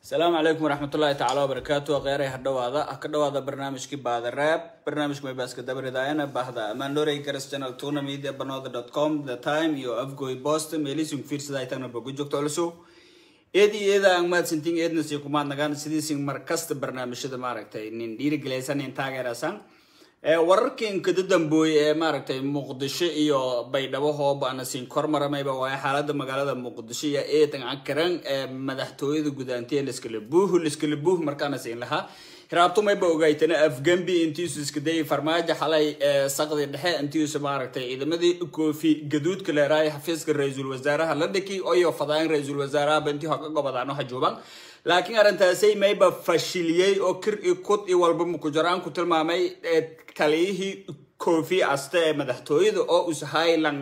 asalaamu calaykum waraxmatullaahi tacaala wabarakaatu kheyray hadhawaada ah ka dhawaada barnaamijkii baada raab barnaamijka maybaaska dabaridaayana bahda amaandoray garas channel tuna media banooda dot com the time iyo afgoy boston meelising fiirsada ay tagna bogu joogto culuso eedi eeda aan mahadsantiin eedna sii kumaad nagaan sidiisin mar kasta barnaamijyada maaragtay nin dhiirigelaysan nin taageerasan wararkii inkada dambooye ee maaragtay muqdisho iyo baydhabo hoobaana siin kormaramayba waaye xaalada magaalada muqdisho iyo eedan ankaran ee madaxtooyada gudaantiya liskala buuh liskala buuh markaana siin lahaa hiraabtumayba ogaaytana afgambi intiisu iska dayay farmaajo xalay saqdi dhexe intiisu maaragtay ciidamadii koofi gaduudka leeraay xafiiska ra-iisul wasaaraha la dhiki oyo fadaan ra-iisul wasaaraha intii hoga gobodaan waxa jooban laakiin arrintaasay mayba fashiliyey oo kir i kud i walba mukujaraan ku tilmaamay taliyihii koofi asta ee madaxtooyada oo ushaylan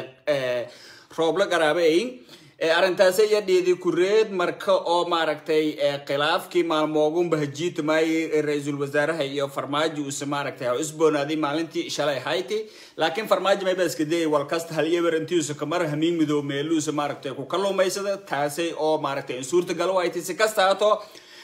roobla garaabeyn arrintaasi iyo dhiidi kureed marka oo maaragtay khilaafkii maalmoogunba hajiitamayay ra-iisul wasaaraha iyo farmaajo uuse maaragtay ha isboonaaday maalintii shalay hayti laakiin farmaajo mayba iska dayay walkasta halyeber intiisa kamar hamiin midoo meeluusa maaragtay ku kaluumaysada taasay oo maaragtay in suurta galo haytay si kasta hato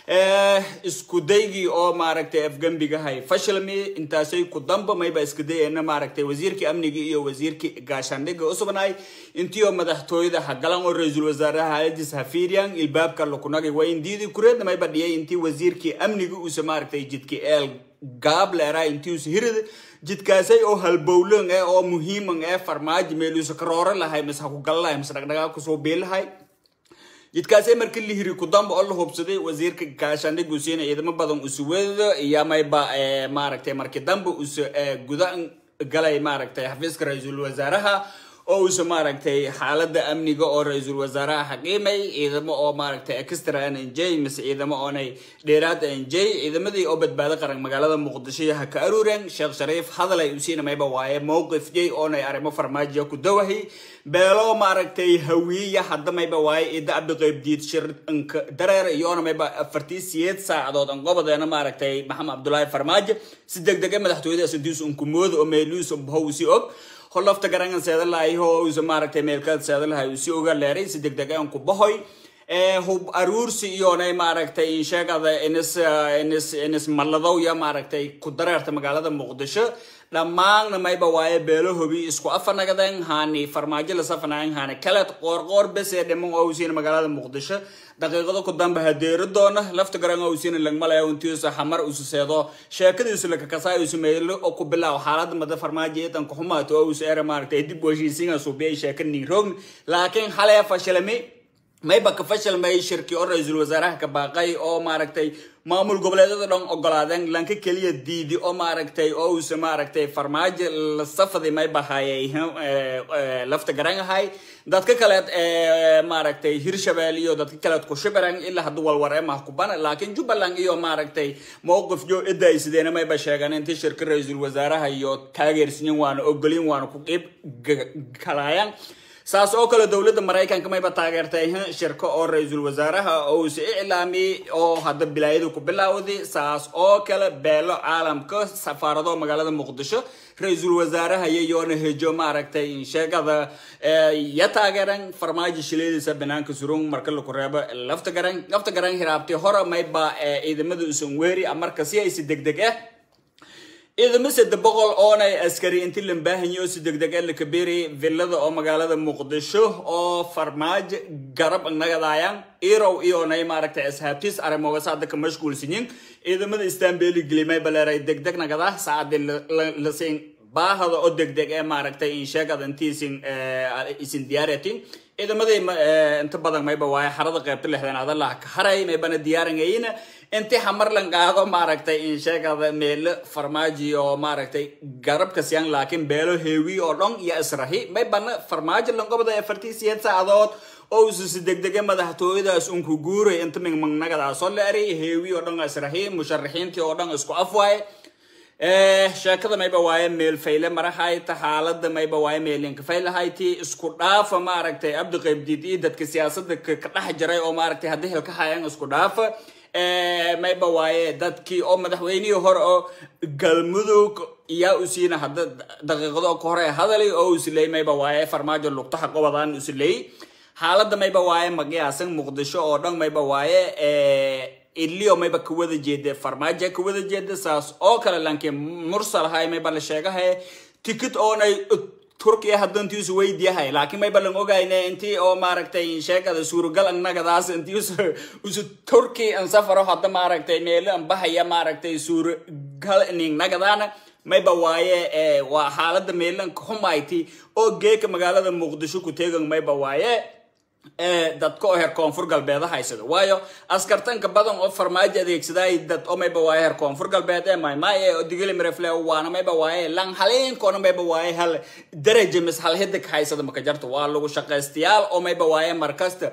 isku daygii oo maaragtay afgambigahay fashilmi intaasay ku damba mayba iska dayana maaragtay wasiirkii amniga iyo wasiirkii gaashaandhiga usubnaay intiioo madaxtooyada hagalan oo ra-iisul wasaaraha haladis hafiiriyan ilbaabka lakunagay waa indiidi kureedna mayba dhiyay intii wasiirkii amniga uuse maaragtay jidki eel gaab leeraa intiiusa hirida jidkaasay oo halbowlan eh oo muhiiman ee farmaajo meeluusa karooro lahay mise ha ku galalahay mise dhagdhagaa kusoo biilahay jidkaasay markii la hiri kudamba oo la hubsaday wasiirka gaashaandhig usiina ciidamo badan usuwado iyo mayba maaragtay markii dambe use guda galay maaragtay xafiiska ra-iisul wasaaraha oo uuse maaragtay xaalada amniga oo ra-iisul wasaaraha xaqiimay ciidamo oo maaragtay extra n n j mise ciidamo oonay dheeraad n j ciidamadii oo badbaado qaran magaalada muqdisho ha ka aruureen sheekh shariif hadalay usiina mayba waaye mowqif jay oonay arrimo farmaajiya ku dawahay beelo maaragtay hawiiya hadda mayba waaye ida abdiqayb diid shirnka dareer iyoona mayba afartii siyeed saacadood an gobodeena maaragtay maxamed cabdulaahi farmaajo si deg dege madaxtooyadaas intiisu unkumooda oo meeluusa bahow si og holofta garangan seedalahay oo usa maaragtay meelkaad seedalahay usi oga leeray si deg deg aan ku bahoy hub aruursi iyoonay maaragtay insheegada inis inis inis malladow ya maaragtay ku dareerta magaalada muqdisho dhammaanna mayba waaye beelo hobi isku afanagaden haani farmaajo lasafanayan haani kaleed qoorqoor besee dhiman oo usiina magaalada muqdisho daqiiqado ku damba hadeero doona lafta garan oo usiina lagmalaya untiisa xamar ususeedo sheekadiisu lakakasaay usu meelo oo ku bilaaw xaalada mada farmaajo idan kuxumaato oo usu era maaragtay dib heshiisiinga suubiyay sheeka niirogn laakiin xalee fashilami mayba ka fashilmay shirki oo ra-iisul wasaaraha ka baaqay oo maaragtay maamul goboleedyada dhan ogolaadeen lanka keliya diidi oo maaragtay oo uuse maaragtay farmaajo la safaday mayba hayay lafta garan ahay dadka kaleed maaragtay hirshabelle iyo dadka kaleed kushibiran ilaa haddu walwar ee mah kubana laakiin jubbaland iyo maaragtay mowqif jo ida ay sideena mayba sheegan intii shirka ra-iisul wasaaraha iyo taageersiyin waana ogolin waana ku qiib kalaayaan saas oo kale dowladda maraykanka mayba taageertay shirko oo ra-iisul wasaaraha oo uuse iclaamiyey oo hadda bilaayada ku bilaawday saas oo kale beelo caalamka safaarado magaalada muqdisho ra-iisul wasaaraha yayoona hejo maaragtay sheegada ya taageeran farmaajo shileediisa banaanka surung marka laku reebo lafta garan lafta garan hiraabtay hore mayba ciidamada usan weeri marka si aysi deg deg ah ciidamo sadde boqol oonay askari inti lambaahanyo si deg deg la kaberi villada oo magaalada muqdisho oo farmaajo garab nagadaayaan irow iyonay maaragtay ashaabtiis arrimoga saada ka mashquulsanyin ciidamada istanbeli gelimay baleeray deg deg nagada saacadi lasiin baahada oo deg deg ee maaragtay insheegada intiisin isin diyaaratin ciidamadii inta badan mayba waaye xarada qeybta lixdan adalah ka haray maybana diyaaranayina inti hamarlan qaado maaragtay insheegada meelo farmaaji oo maaragtay garabka siyan laakiin beelo heewi oo dhan iyo israhi maybana farmaajo langobada afartii siyeed saacadood oo ususi degdege madaxtooyadaas unku guuray inta mingmangnagadaasoo la eray heewi oo dhan israhi musharaxiintii oo dhan isku afwaaye sheekada mayba waaye meel fayle marahayta xaalada mayba waaye meelinka faylahayti isku dhaafa maaragtay abdi qaybdiid iyo dadka siyaasada ka dhex jiray oo maaragtay haddii hilka hayaan isku dhaafa mayba waaye dadkii oo madaxweynihii hore oo galmudug iyaa usiina hadda daqiiqado ka hore hadalay oo usiley mayba waaye farmaajo lugtaha qobadaan usiley xaaladda mayba waaye magayaasan muqdisho oo dhan mayba waaye ilio mayba kawada jeeda farmaajo kawada jeeda saas oo kale lanki mursal hay mayba la sheegahay ticket oonay turkiya hadantiisu weydiyahay laakiin mayba lan ogayne intii oo maaragtay sheegada suuragal annagadaas intii usu turki an safaro hadda maaragtay meelo an bahaya maaragtay suuragal ningnagadaana mayba waaye waa xaalada meelanka xumayti oo geeka magaalada muqdisho ku teegan mayba waaye dadka oo heer koonfur galbeed haysado waayo askartanka badan oo farmaajo adeegsaday dad oo mayba waaye heer koonfur galbeed ee maymaaye oo digili mirefle waana mayba waaye lan haleenkoona mayba waaye hal daraja mis hal hidig haysada maka jarto waa lagu shaqaystayaal oo mayba waaye markasta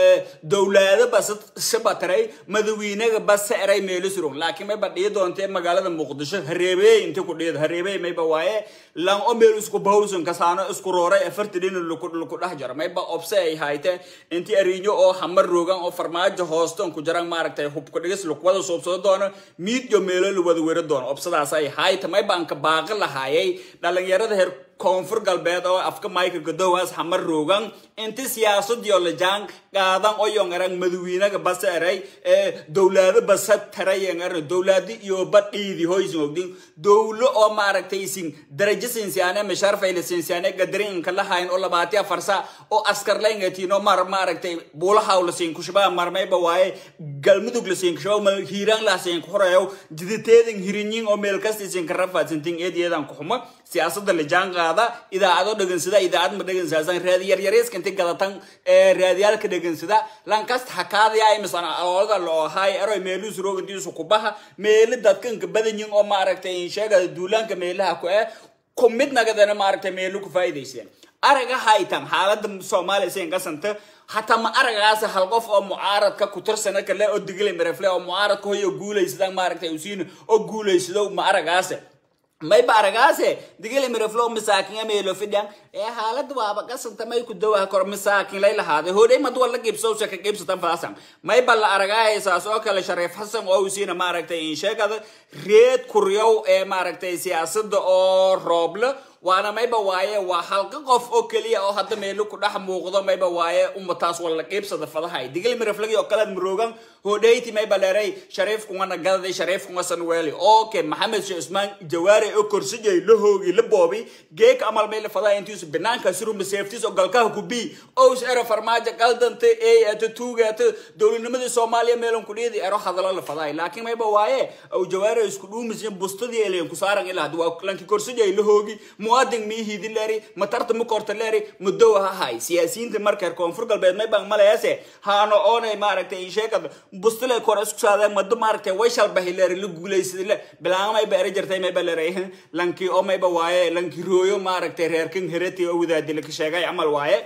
dowlaado bas shabataray madawiinaga bas eray meelo surun laakiin mayba dhii doontee magaalada muqdisho hareebey inti ku dhiid hareebey mayba waaye lan oo meel isku bahowsan kasaano isku rooray afarti dhin laku dhex jaro mayba obse ay hayte intii ariinyo oo hamar roogan oo farmaajo hoostoon ku jaran maaragtay hubka dhigis lakuwada soobsado doono miid iyo meelo la wada weri doono obsadaas ay hayta mayba anka baaqi lahaayay dhalinyarada heer koonfur galbeed oo afka mayka gadowaas hamar roogan inti siyaasadiyo lajaan qaadan oo yongaran madawiinaga basa eray ee dowlaado basa tarayan eran dowlaadi iyo badhiidi hoysin ogdin dowlo oo maaragtay isin darajo sinsiyaane misharfayla sinsiyaane gadarinka lahayn oo labaatiya farsa oo askar layngatino mar maaragtay buulahaw la siin kushaba marmayba waaye galmudug la siin kushaba hiiraan la siin kuxurayow jiditeedan hirinyin oo meel kasta isin ka rafaadsantin eediyeedan kuxuma siyaasada lajaan qaada idaacado dhegansada idaacad ma dhegansaasan raadi yaryariiska inti gadatan raadiyaalka dhegansada lankasta hakaadaya misana aloolada loo ahaay eroy meeluu suroogantiisu kubaha meeli dadkanka badanyin oo maaragtay sheegada duulaanka meelaha ku eh ku mid nagadana maaragtay meelu ku faa'iidayseen araga haytan xaalada soomaaliya sin kasanta hataa ma aragaas hal qof oo mucaaradka ku tirsana kale oo digili mirefle oo mucaaradka hoyo guulaysadaan maaragtay usiin oo guulaysado ma aragaase mayba aragaase digili mireflo masaakin ameelo fidhan ee xaalada waaba qasanta may ku dawaha kor masaakin lay lahaaday hodhay mad wala gibsowsa ka gibsatan faasan mayba la aragahay saas oo kale shariif xasan oo usiina maaragtay in sheegada reed kuryow ee maaragtay siyaasada oo rooble waana mayba waaye waa halka qof oo keliya oo hadda meelo ku dhex muuqdo mayba waaye umataas wala qiibsada fadahay digil miraflagi oo kalead maroogan hodhayti mayba leeray shariif kungana gadaday shariif kunga sanweeli okay maxamed sheekh usmaan jawaare oo korsijay la hoogi la boobi geek amal mayla fadahay intiisu banaanka suruma seeftiis oo galkaha ku bii ows ero farmaajo qaldanta ey ata tuugaata dowladnimadii soomaaliya meelan ku dhiidi ero hadalo la fadahay laakiin mayba waaye aw jawaare isku dhuumiseen bustadii elen ku saaran ilaa hadda waa lanki korsijay la hoogi muwaadin miihidi leeri matarta mukorta leeri mudow hahay siyaasiyiinta marka koonfur galbeed may baan malayaase haano oonay maaragtay sheekada bustile kor isku saadeen mado maaragtay way shalbahi leeri la guulaysada le bilaamay ba eri jirtay mayba leeray lanki oo mayba waaye lanki rooyo maaragtay reerkan hereti oo wadaadila ka sheegay camal waaye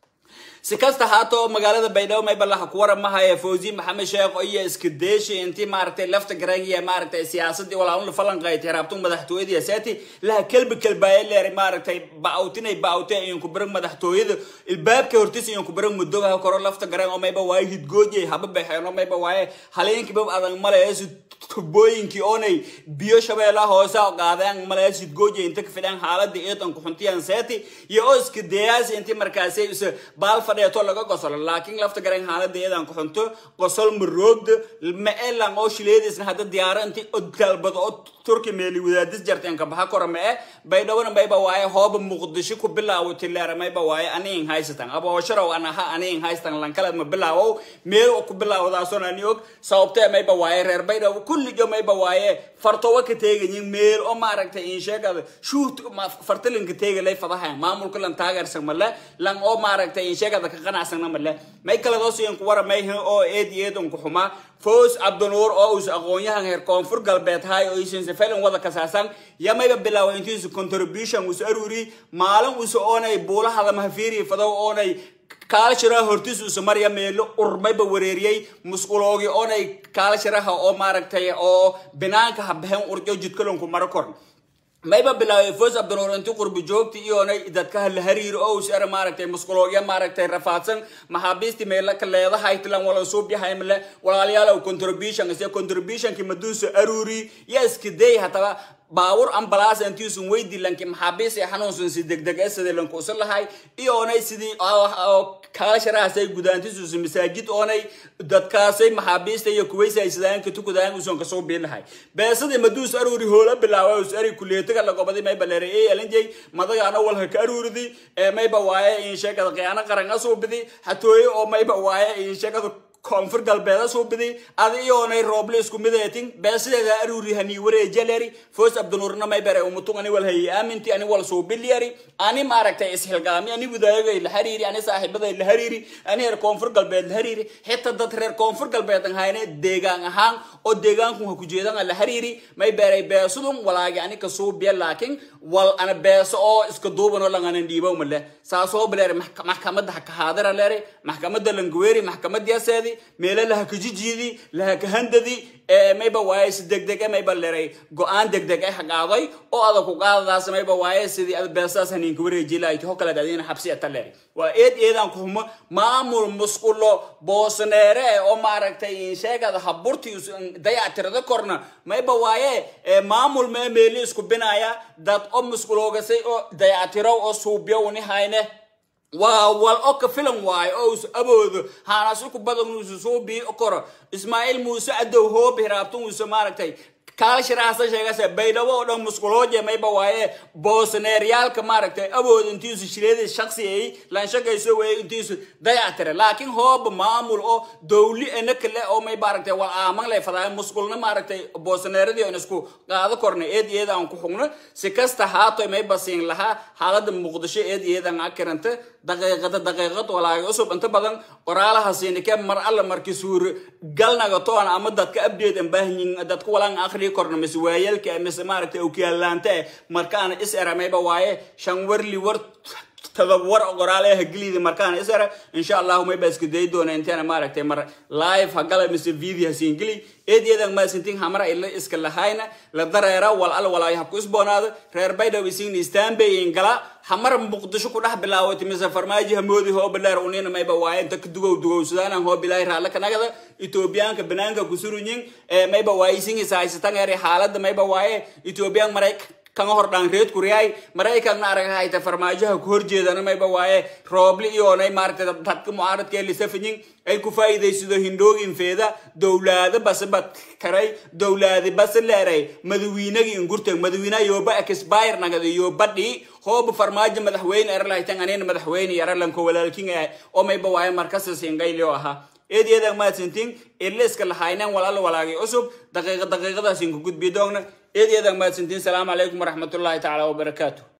si kasta haato magaalada baydhabo maybalaha ku waramahaya fawzi maxamed sheekh iyo iska deeshi intii maaragtay lafta garangiya maaragtay siyaasadii walaalun falanqaytay raabtun madaxtooyadii asaati laha kelbi kelbaaye leeray maaragtay ba'awtinay ba'awtay ayaan ku baran madaxtooyada ilbaabka hortiis ayaan ku baran mudogaha koro lafta garan oo mayba waaye hidgoojay haba baxeen oo mayba waaye haleenkiiba adag malayasi tubooyinkii oonay biyo shabeelaha hoose qaadeen malayasi hidgoojay inta ka fidhaan xaalada eedan ku xuntiyan seeti iyo oo iska deeyaasi intii markaasay is baal fadheeto laga gosolo laakiin lafta garan xaalada eedan ku xunto qosol maroogda ma elan oo shileediisna hadda diyaaro intii dalbado oo turki meeli wadaadis jarteen ka baxa kora ma e baydhawona mayba waaye hooba muqdisho ku bilaawati leera mayba waaye aniin haysatan aboosharow an aha aniin haystan lankaleed ma bilaawow meel ku bilaawdaason ani og sababtee mayba waaye reer baydhawo kulligo mayba waaye fartowa ka teegayin meel oo maaragtay in sheegada shuut fartalinka teegalay fadahayan maamulka lan taageersan male lan oo maaragtay in sheegada ka qanacsana male may kaladoosiyan ku wara mayhin oo eed iyo eed unku xumaa foos cabdinuur oo us aqoon-yahan heer koonfur galbeed hay oo isinse felin wada kasaasan yamayba bilaawa intiisu contribution us aruri maalin usa oonay buulahada mahafiiri fadow oonay kaalashiraha hortiis usa marya meelo urmayba wareeriyey musquloogi oonay kaalashiraha oo maaragtay oo binaanka habehen urjo jidkalonku maro kor mayba bilaaway foos abdinuur inti qurbi joogti iyoonay dadkaha la hariiro oo us era maaragtay musquloogya maaragtay rafaadsan maxaabiisti meela ka leedahay tilan wala suubyahaymle walaalayaal contribution ise contributionki maduusa aruri ya iskidey hataba baawur ambalaas intiisun weydi lanki maxaabiis ee xanuunsan si degdeg e sidii lankuusan lahay iyoonay sidii kaalasharahaasay gudaantisuusa masaajid oonay dadkaasay maxaabiista iyo kuwaysaysadaayanka tukudaayan uson kasoo biilahay beesadii maduus aruuri hoola bilaawa us ari kuleetaga lagobadi mayba leeray ee elanjay madagaana walha ka aruuridi ee mayba waaye in sheegada qiyaano qaran asuubidi hatooye oo mayba waaye in sheegada koonfur galbeeda suubidi adi iyoonay rooble isku mideetin beesideeda aruuri hani wareejaleri foos abdunuurna may bere umutung ani wal hayi aaminti ani wal suubiliyari ani maaragtay isxilgaami ani wadaagay la hariiri ani saaxiibaday la hariiri ani reer koonfur galbeed la hariiri xitaa dad reer koonfur galbeed an hayne deegaan ahaan oo deegaanku ha ku jeedan la hariiri may beeray beesudun walaagi ani ka suubiya laakiin wal ana beeso oo iska duubanoo langanan dhiibow male saasoo bileer maxkamadda ha ka haadira leeri maxkamadda languweeri maxkamadiyaseedi meelo laha kajijiidi laha kahandadi mayba waaye si degdeg e mayba leray go-aan degdeg e haqaaday oo ada ku qaadadaas mayba waaye sidii ad beesaas haniinka wareejilayti ho kaleed adina xabsi ata leeri waa eed eedaan ku humo maamul musqulo boosneere oo maaragtay sheegada haburti dayactirada korna mayba waaye maamul mee meeli isku binaya dad o musquloogasay oo dayactirow oo suubiyowni hayne waa wal o ka filan waayo oo us aboodo haanasi ku badan usu soo bii koro ismaaciil muuse adow hoobi hiraabtun usa maaragtay kaalashiraasa sheegase baydhabo oo dhan musqulooje mayba waaye boosneeryaalka maaragtay awood intiisu shireedii shaksi ay lanshagayso weeye intiisu dayactire laakiin hooba maamul oo dowli ena kale oo may maaragtay wal aaman lay fadaay musqulna maaragtay boosneeradii on isku qaado korna eed iyada aan ku xugno si kasta haatoy may basiin lahaa xaalada muqdisho eed iyadan akiranta daqiiqada daqiiqad walaaga cusub inta badan qoraalaha siinike mar alla markii suur galnaga toon ama dadka update an baahanyin dadka walaan akhriyi korna mise waayalka mise maaragtay okiyaalaanta eh markaana is era mayba waaye shan warli war tadawar qoraal ee hageliida markaan is era insha allahu mayba iska day doona inteena maaragtay mar live hagala mise video hasiin geli eedyadan maasintin hamara ila iska lahayna la dareera wal al walaayo habku isboonaado reer baydhaw isiin istaanbayin gala hamar muqdisho ku dhex bilaawati mise farmaaji hamoodi hoobaleer unina mayba waaye inta ka dugow dugowsadaanan hoob ilaahi raalla kanagada etoobiyaanka banaanka kusurunyin mayba waaye isin isahaysatan eri xaalada mayba waaye etoobiyaan marayk kanga hordhaan reed kuriyay maraykanna aragahayta farmaajaha ku horjeedana mayba waaye roobli iyoonay maaragtay dadka mucaaradka ee lisafanyin ay ku faa'iidaysido hindhoogin feeda dowlaado base bad karay dowlaadi base leeray madawiinagii ingurtag madawiina yooba expire nagada yoobadhi hooba farmaajo madaxweyne eralahaytan anina madaxweyne yaralanko walaalkin ah oo mayba waaye markasas ingaylio ahaa eedyada maadsantiin iliska lahaynan walaal walaagay cusub daqiiqa daqiiqadaas inku gudbi doogna eedyada maadsantiin salaamu calaykum waraxmatullaahi tacaala wabarakaatu